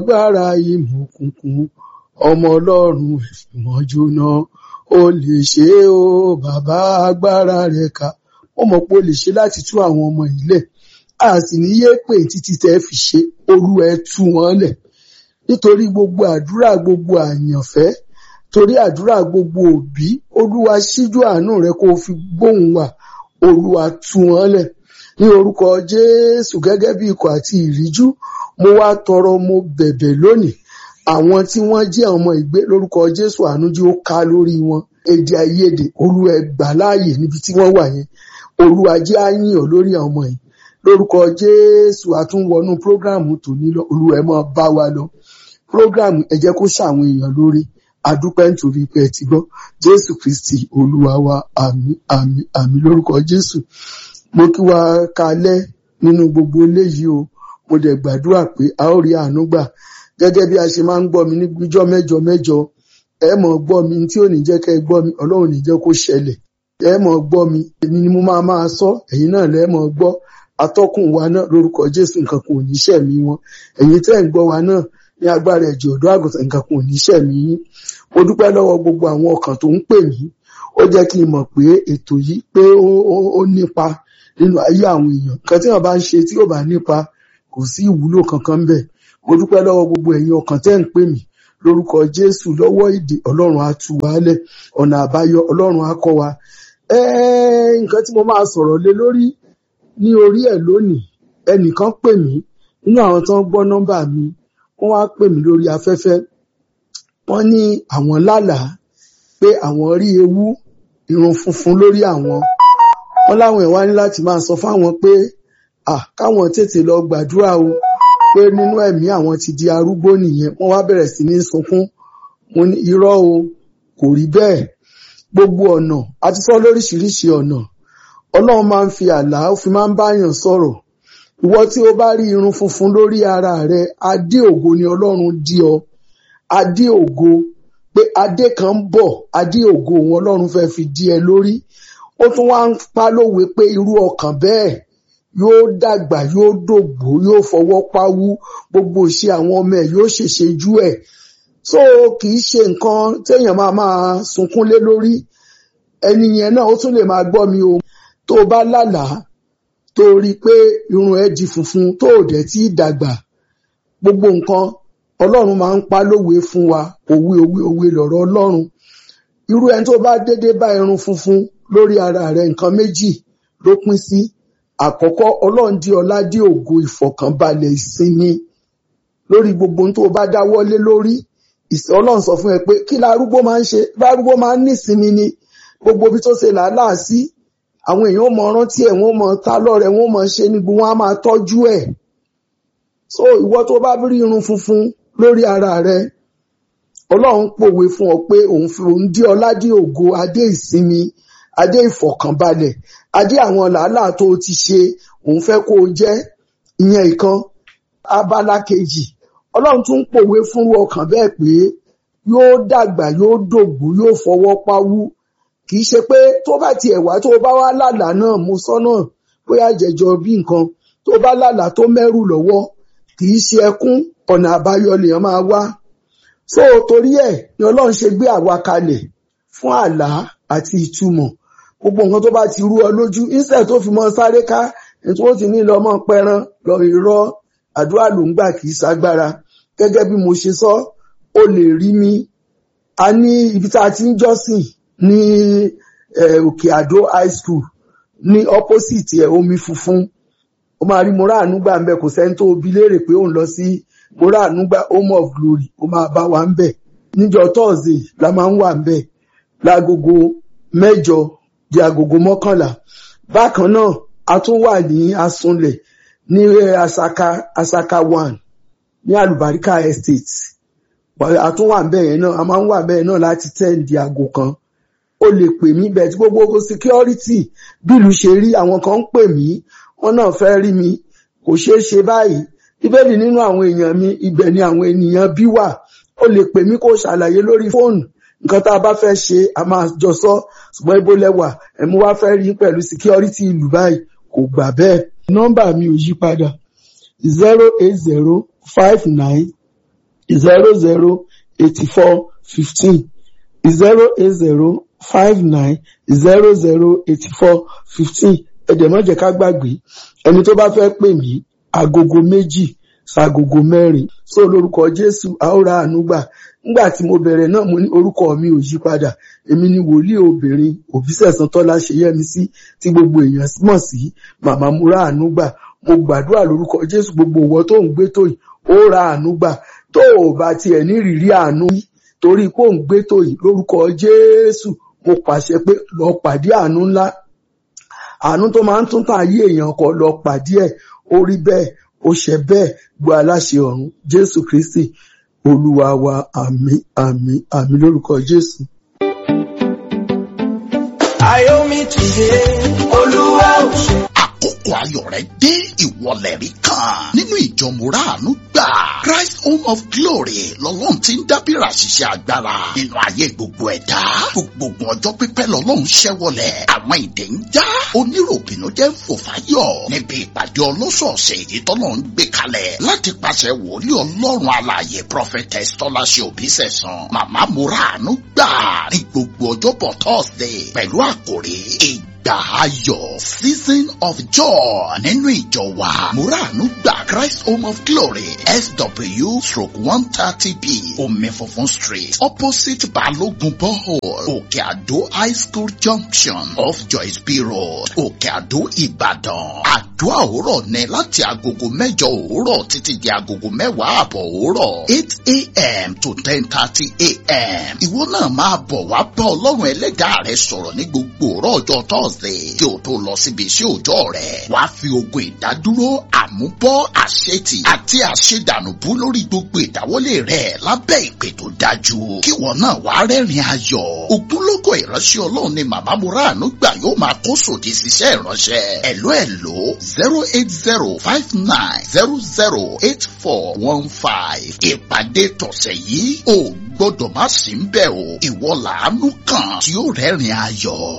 agbára ìmọ̀ òkùnkùn ọmọ ọlọ́run ìmọ̀ jóná ó lè ṣe é o bàbá agbára rẹ̀ ká ó mọ̀ pé ó lè ṣe láti tú àwọn ọmọ yìí lẹ̀ a sì ní yé pé títí tẹ́ fi ṣe olú ẹ tú wọn lẹ̀ nítorí gbogbo àdúrà gbogbo àyànfẹ́ torí àdúrà gbogbo òbí olúwa ṣíjú àánú rẹ kó o fi gbóhùn wá olúwa tú wọn lẹ̀ ní orúkọ jésù gẹ́gẹ́ bí ikọ̀ àti ìríjú mo wá tọrọ mo bẹ̀bẹ̀ lónìí àwọn tí wọ́n jẹ́ ọmọ ìgbé lórúkọ jésù àánú jí ó ká lórí wọn èdè àìyedè olúwa ẹ gbà láàyè níbi tí wọ́n wà yẹn olúwa jẹ́ á yìn ọ́ lórí àwọn ọmọ yìí lórúkọ jésù àtúnwọnú prógráàmù tòní lọ olúwa ẹ máa bá wa lọ prógráàmù ẹ jẹ́ kó ṣàwọn èèyàn lórí adúpẹ́ nítorí pé ẹ ti gbọ́ jésù kristi olúwa wa àmín àmín àmín lórúkọ jésù mo kí wa kalẹ́ nínú gbogbo eléyìí o mo dẹ̀ gbàdúrà pé a ó rí àánú gbà gẹ́gẹ́ bí a ṣe máa ń gbọ́ mi ní gbíjọ́ mẹ́jọ mẹ́jọ ẹ mọ̀ gbọ́ mi tí ò ní jẹ́ kẹ́ ẹ gbọ́ mi ọlọ́run ní jẹ́ kó ṣẹlẹ̀ ẹ mọ̀ gbọ́ mi èmi ni mo máa máa sọ ẹ̀yin náà lẹ́ mọ̀ gbọ́ atọ́kùn wa náà lórúkọ jésù nǹkan kan ò ní ṣẹ̀mí wọn ẹ̀yin tẹ́ ń gbọ́ wa náà ní agbára ẹ̀jẹ̀ ọ̀dọ́ àgùntàn nǹkan kan ò ní ṣẹ̀mí yín mo dúpẹ́ lọ́wọ́ gbogbo àwọn ọkàn tó ń pè mí ó jẹ́ kí n mọ̀ pé ètò yìí pé ó nípa nínú ayé àwọn èèyàn nǹkan tí wọ́n bá ń ṣe tí ò bá nípa kò sí ìwúlò kankan ń bẹ̀ mo dúpẹ́ lọ́wọ́ gbogbo ẹ̀yin ọkàn tẹ́ ń pè mí lórúkọ jésù lọ́wọ́ ìdè ọlọ́run á tú wa lẹ̀ ọ̀nà àbáyọ ọlọ́run á kọ́ wa nǹkan tí mo máa sọ̀rọ̀ lé lórí ní orí ẹ̀ lónìí ẹnìkan pè mí nínú àwọn tó ń gbọ́ nọ́mbà mi wọ́n wá pè mí lórí afẹ́fẹ́ wọ́n ní àwọn lálàá pé àwọn rí ewu irun funfun lórí àwọn wọ́n láwọn ẹ̀ wá ní láti máa sọ fáwọn pé káwọn tètè lọ gbàdúrà o pé nínú ẹ̀mí àwọn ti di arúgbó nìyẹn wọ́n wá bẹ̀rẹ̀ sí ní sunkún mo ní irọ́ o kò rí bẹ́ẹ̀ gbogbo ọ̀nà a ti sọ lóríṣiríṣi ọ̀nà ọlọ́run máa ń fi àlá ó fi máa ń báyàn sọ̀rọ̀ ìwọ tí o bá rí irun funfun lórí ara rẹ adé ògo ni ọlọ́run dí ọ adé ògo pé adé kan ń bọ̀ adé ògo òun ọlọ́run fẹ́ fi dí ẹ lórí ó tún wá ń pa lówe pé irú ọkàn bẹ́ẹ̀ yóò dàgbà yóò dògbò yóò fọwọ́ pawú gbogbo ìṣe àwọn ọmọ ẹ̀ yóò ṣèṣe jú ẹ̀ so kì í ṣe nǹkan téèyàn máa máa sunkún lé lórí ẹni yẹn náà ó tún lè máa gbọ́ mi o tó o bá lálàá tó o rí i pé irun ẹ di funfun tó o dẹ̀ tí ì dàgbà gbogbo nǹkan ọlọ́run máa ń pa lówe fún wa òwe òwe òwe lọ̀rọ̀ ọlọ́run irú ẹni tó bá dédé bá irun funfun lórí ara rẹ̀ nǹkan méjì ló pín sí àkọ́kọ́ ọlọ́run dí ọlá dí ògo ìfọ̀kànbalẹ̀ ìsinmi lórí gbogbo ohun tó bá dáwọ́lé lórí ọlọ́run sọ fún ẹ pé kí lárúgbó máa ń ṣe lárúgbó máa ń nísinmi ni gbogbo ibi tó ṣe làálàá sí àwọn èèyàn ó mọ rántí ẹ wọn ó mọ ta lọrẹ wọn ó mọ ṣe ní gbogbo wọn á máa tọ́jú ẹ so ìwọ tó bá rí irun funfun lórí ara rẹ ọlọ́run pòwe fún ọ pé òun fi òun dí ọlá dí ògo adé ìsinmi adé ìfọ̀kànbalẹ̀ adé àwọn làálàá tó o ti ṣe òun fẹ́ kó o jẹ́ ìyẹn ìkan abala kejì ọlọ́run tún pòwe fún ọkàn bẹ́ẹ̀ pé yóò dàgbà yóò dògbò yóò fọwọ́ pawú kì í ṣe pé tó bá tiẹ̀ wá tó bá wá lálàá náà mo sọ náà bóyá jẹjọ bí nǹkan tó bá lálàá tó mẹ́rù lọ́wọ́ kì í ṣe ẹkún ọ̀nà àbáyọ lèèyàn máa wá so torí ẹ̀ ni ọlọ́run ṣe gbé àwa kalẹ̀ fún àlá àti ìtumọ̀ gbogbo nǹkan tó bá ti rú ọ lójú instead tó fi mọ sáré ká ètò ó ti ní lọ mọ pẹran lọ irọ́ àdúrà ló ń gbà kì í ṣagbára gẹ́gẹ́ bí mo ṣe sọ ó lè rí mi a ní ibi tá a ti ń jọ́sìn ní òkè àdó high school ní opposite ẹ̀ omi funfun ó máa rí moraanu gbà ń bẹ kò sẹ́ni tó bi léèrè pé ó ń lọ sí moraanu gbà home of glory ó máa bá wa ń bẹ níjọ́ thursday la máa ń wà ń bẹ lágogo mẹ́jọ di agogo mọ́kànlá bákan náà a tún wà ní asunlẹ̀ ní asaka asaka one ní alubarika estate a tún wà ń bẹ yẹn náà a máa ń wà ń bẹ yẹn náà láti ten di aago kan ó lè pè mí bẹ́ẹ̀ tí gbogbo security bílù ṣe rí àwọn kan ń pè mí wọ́n náà fẹ́ rí mi kò ṣeé ṣe báyìí bíbélì nínú àwọn èèyàn mi ibẹ̀ ni àwọn ènìyàn bí wà ó lè pè mí kó ṣàlàyé lórí fóònù nǹkan tá a bá fẹ́ ṣe a máa jọ sọ ṣùgbọ́n ibo lẹ́wà ẹ̀mú wá fẹ́ rí pẹ̀lú security ìlú báyìí kò gbà bẹ́ẹ̀ nọ́mbà mi ò yí padà zero eight zero five nine zero zero eighty four fifteen zero eight zero five nine zero zero eighty four fifteen ẹ̀dẹ̀ má jẹ́ ká gbàgbé ẹni tó bá fẹ́ pè mí agogo méjì ṣàgògò mẹ́rin so lórúkọ Jésù àórà ànúgbà nígbà tí mo bẹ̀rẹ̀ náà mo ní orúkọ mi ò yí padà èmi ni wòlíì obìnrin Òbísẹ̀san Tọ́lá Ṣeyẹ́misí tí gbogbo èèyàn mọ̀ sí màmá múra ànúgbà mo gbàdúrà lórúkọ Jésù gbogbo ìwọ tó ń gbé tó yìí ó ra ànúgbà tó ò bá tiẹ̀ ní ìrírí àánú yìí torí pé ò ń gbé tó yìí lórúkọ Jésù mo pàṣẹ pé lọ pàdé àánú ńlá àánú tó máa ń tún tàn ayé èèyàn kọ lọ pàdé ẹ̀ ó rí bẹ́ẹ̀ ó ṣe bẹ́ẹ̀ gbọ́ aláṣẹ ọ̀run Jésù Kristi olúwa wa àmín àmín àmín lórúkọ Jésù. Ayomi ti dé, Olúwa ò ṣe. àkókò ayọ̀ rẹ̀ dé ìwọlẹ̀ rí kan nínú ìjọ mùràánú gbà Christ Home of Glory lọ́lọ́run ti ń dábìrà ṣiṣẹ́ agbára nínú ayé gbogbo ẹ̀dá gbogbo ọjọ́ pípẹ́ lọ́lọ́run ṣẹ́wọlẹ̀ àwọn ìdè ń já oníròbìnú jẹ́ ń fò fáyọ̀ níbi ìpàdé ọlọ́sọ̀ọ̀sẹ̀ èyí tọ́lọ́ ń gbé kalẹ̀ láti pàṣẹ wòlíì ọlọ́run alààyè prophetess tọ́láṣẹ òbísẹ̀sán màmá mùràánú gbà ní gbogbo ọjọ́bọ̀ Thursday pẹ̀lú àkòrí ìgbà ayọ̀ season of joy nínú ìjọ wa muranu gba Christ Home of Glory SW stroke one thirty b omi funfun street opposite Balogun borehole Òkè Àdó high school junction off Joyce B road Òkè Àdó Ìbàdàn àdúrà òwúrọ̀ ní láti agogo mẹ́jọ òwúrọ̀ títí di agogo mẹ́wàá àbọ̀ òwúrọ̀ eight a.m. to ten thirty a.m. ìwọ náà máa bọ̀ wá bá ọlọ́run ẹlẹ́dàá rẹ sọ̀rọ̀ ní gbogbo òwúrọ̀ ọjọ́ Thursday kí o tó lọ síbi iṣẹ́ òòjọ́ rẹ̀ wàá fi ogun ìdádúró àmúbọ́ àṣetì àti àṣedànùbú lórí gbogbo ìdáwọ́lé rẹ̀ lábẹ́ ìpè tó dájú kí wọn náà wàá rẹ́rìn ayọ̀ ògúnlógó ìránṣẹ́ ọlọ́run ni màmá muranu gbà yóò máa kó sòdì síṣẹ́ ìránṣẹ́ ẹ̀ló ẹ̀ló zero eight zero five nine zero zero eight four one five ìpàdé tọ̀sẹ̀ yìí ò gbọ́dọ̀ má sí ń bẹ̀ o ìwọ làánú kan tí ó rẹ́rìn ayọ̀.